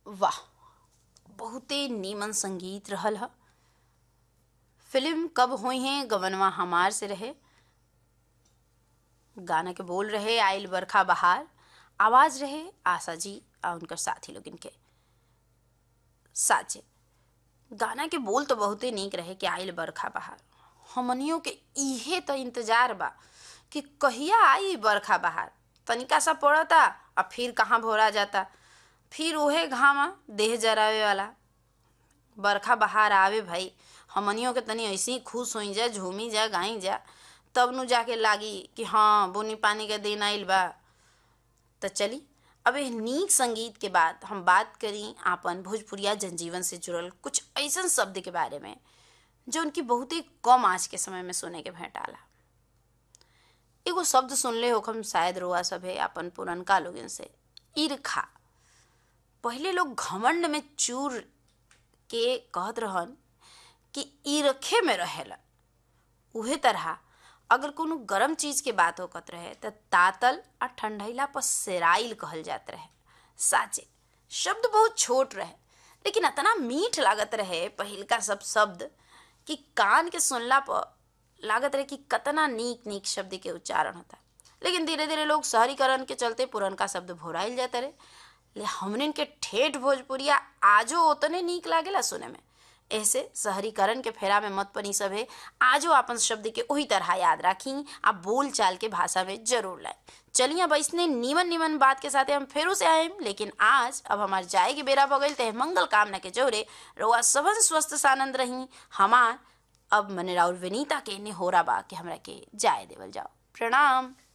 वाह बहुते नीमन संगीत रहल ह फिल्म कब हुई हैं गवनवा हमार से रहे गाना के बोल रहे आइल बरखा बहार आवाज रहे आशा जी आ उनकर साथी लोग इनके साचे गाना के बोल तो बहुते नीक रहे कि आइल बरखा बहार हमनियों के इहे तो इंतजार बा कि कहिया आई बरखा बहार तनिका सा पड़ता आ फिर कहाँ भोरा जाता फिर उहे घामा देह जरावे वाला बरखा बहार आवे भाई हमनियों के तनी ऐसे ही खुश होई जा झूमी जा गाई जा तब नु जाके लागी कि हाँ बुनी पानी के दिन आइल बा तो चली अब एह नीक संगीत के बाद हम बात करी आपन भोजपुरिया जनजीवन से जुड़ल कुछ ऐसन शब्द के बारे में जो उनकी बहुत ही कम आज के समय में सुने के भेंटाला एगो शब्द सुनले हो हम शायद रोआ सभे अपन पुरनका लोगन से ईर्खा पहले लोग घमंड में चूर के कहत रहन कि ईरखे में रहेला उहे तरह अगर कोनो गरम चीज के बात होकत रहे त तातल आ ठंडैला पर सेराइल कहल जात रहे साचे शब्द बहुत छोट रहे लेकिन इतना मीठ लागत रहे पहिलका सब शब्द कि कान के सुनला पर लागत रहे कि कतना नीक नीक शब्द के उच्चारण होता लेकिन धीरे धीरे लोग शहरीकरण के चलते पुरनका शब्द भोराइल जाते रहे ले हमने के ठेठ भोजपुरिया आजो उतने नीक लागेला सुने में ऐसे शहरीकरण के फेरा में मत पनी सभे आजो अपन शब्द के वही तरह याद राखी आ बोल चाल के भाषा में जरूर लाए चलिए अब इसने नीमन नीमन बात के साथ हम फेरू से आए लेकिन आज अब हमार जाए के बेरा बगल ते मंगल कामना के जोरे रोआ सबन स्वस्थ सानंद रही हमार अब मने राउर विनीता के ने हो रहा बा कि हमरा के जाए देवल जाओ प्रणाम